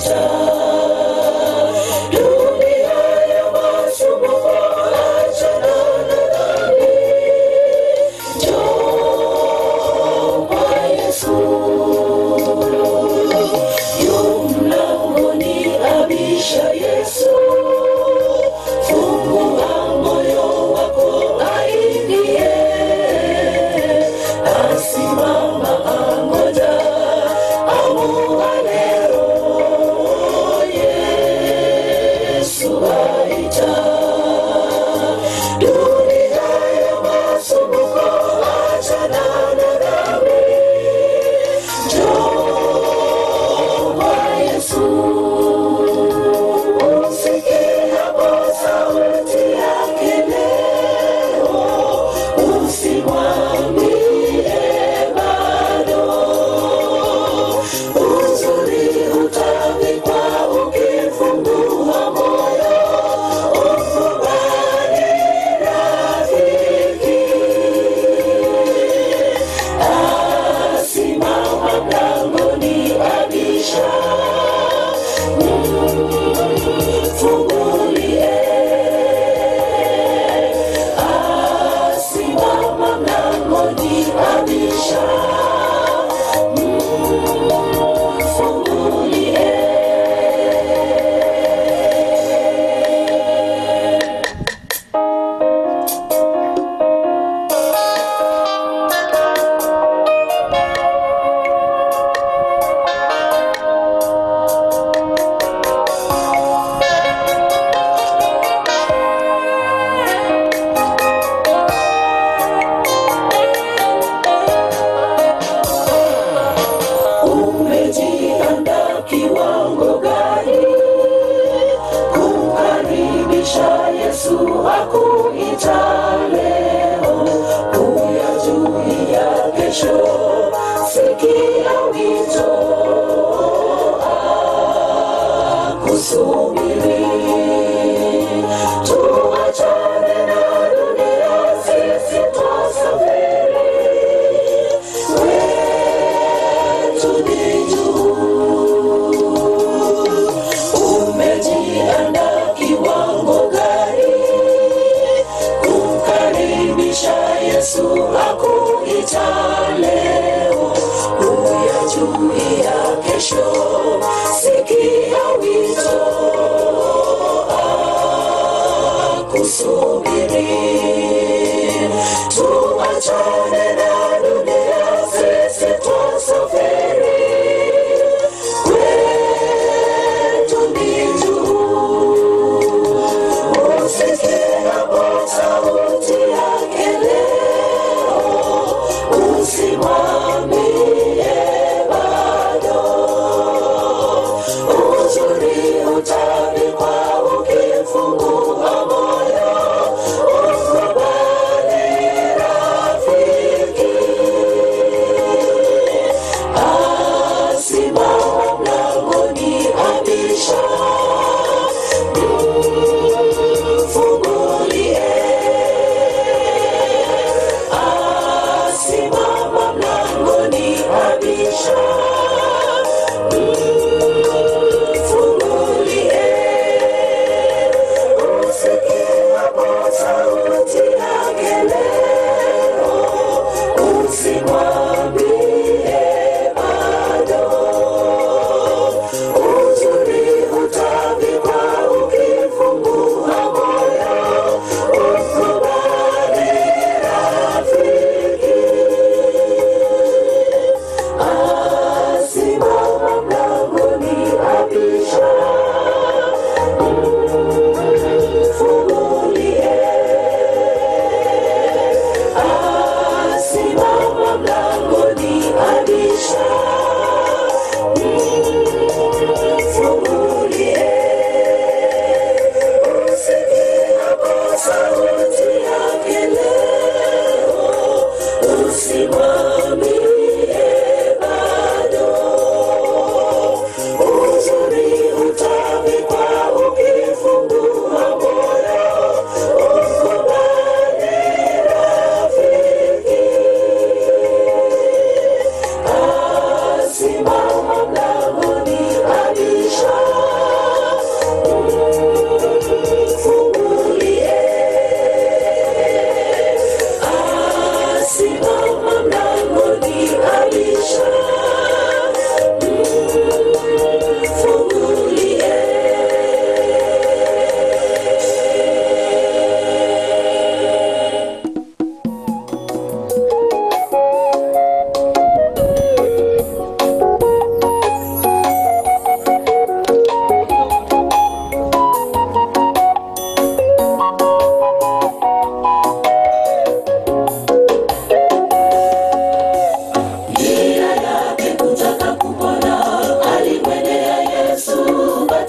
akuita. Dunia ya masumbuko, achana na dhambi. Njoo kwa Yesu. Yu mlangoni abisha Yesu. Fungua moyo wako aingie. Asimama angoja amuone roho. Yesu aita. Dunia ya masumbuko, achana na dhambi. Njoo kwa Yesu. Usikiapo sauti yake leo, usimwambie bado. Uzuri utavikwa ukifungua moyo, ukubali rafiki. Asimama mlangoni abisha, mfungulie. Asimama mlangoni abisha, mfungulie. Umejiandaa kiwango gani kumkaribisha Yesu akuita leo, kuyajulia kesho, sikia wito akusubiri. Tuachane na dunia, sisi twasafiri wetu ni juu. Umejiandaa kiwango gani kumkaribisha Yesu akuita leo, kuyajulia kesho, sikia wito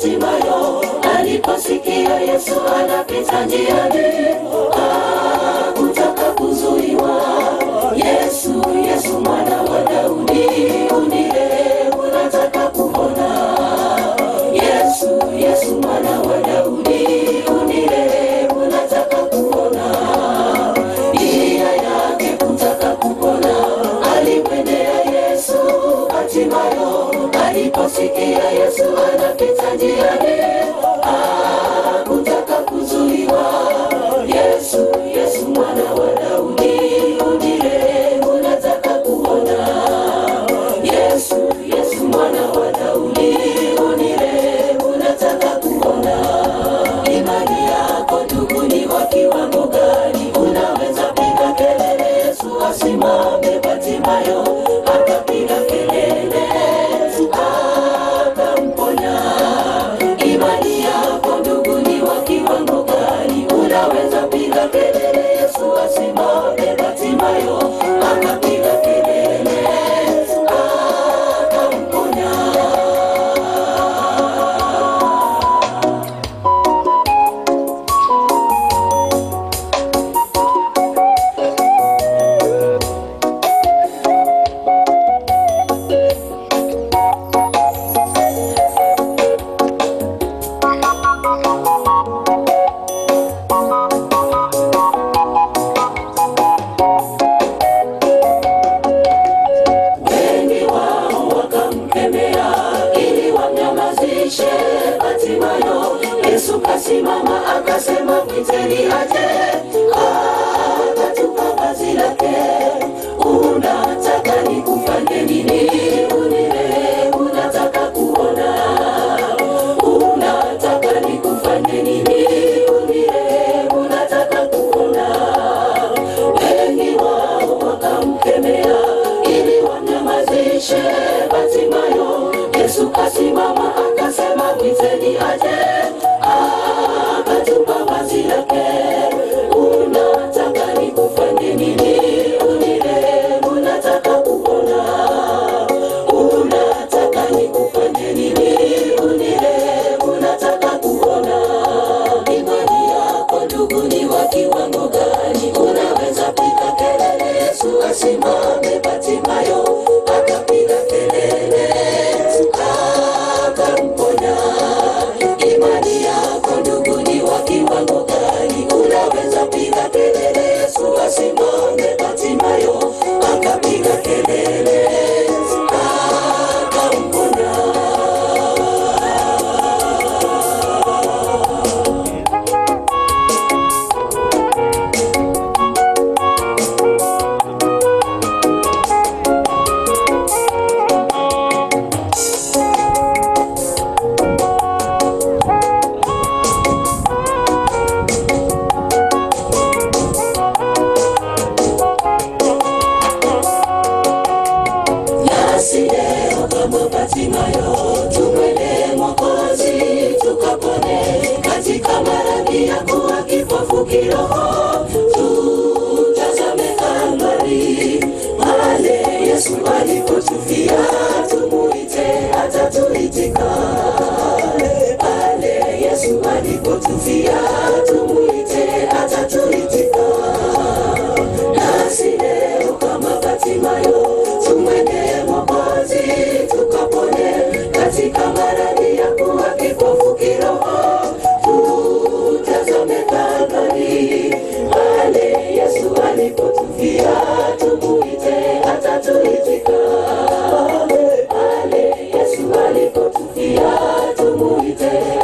Batimayo aliposikia Yesu anapita njiani, hakutaka kuzuiwa. Yesu, Yesu mwana wa Daudi, unirehemu, nataka kuona. Yesu, Yesu mwana wa Daudi, unirehemu, nataka kuona. Nia yake kutaka kupona, alimwendea Yesu Batimayo aliposikia Yesu anapita njiani, hakutaka kuzuiwa. Yesu, Yesu mwana wa Daudi, unirehemu, nataka kuona. Yesu, Yesu mwana wa Daudi, unirehemu, nataka kuona. Imani yako ndugu ni wa kiwango gani? Unaweza piga kelele, Yesu asimame. Batimayo akapiga kelele, akamponya. Imani yako ndugu ni wa kiwango gani? Unaweza piga kelele, Yesu asimame. Batimayo akapiga kelele, akamponya. wengi wao wakamkemea ili wamnyamazishe Batimayo. Yesu kasimama akasema, mwiteni aje. Akatupa vazi lake, unataka nikufanye nini? Unirehemu, nataka kuona. Unataka nikufanye nini? Unirehemu, nataka kuona wengi wao wakamkemea ili wanyamazishe Batimayo. Yesu kasimama akasema, mwiteni aje. Akatupa vazi lake, unataka nikufanye nini? Unirehemu, nataka kuona. Unataka nikufanye nini? Unirehemu, nataka kuona. Imani yako ndugu ni wa kiwango gani? Unaweza piga kelele, Yesu asimame. Batimayo akapiga kelele, akamponya. Imani yako ndugu ni wa kiwango gani? Unaweza piga kelele, Yesu asimame. Batimayo akapiga kelele, akamponya. nasi leo kama Batimayo tumwele Mwokozi tukapone katika maradhi ya kuwa kipofu kiroho. Tutazame Kalvari pale Yesu alipotufia, tumuite atatuitika. Pale Yesu alipotufia, tumuite atatuitika nasi leo kama Batimayo tumwende Mwokozi tukapone katika maradhi ya kuwa kipofu kiroho. Tutazame Kalvari pale Yesu alipotufia, tumuite atatuitika. Pale Yesu alipotufia, tumuite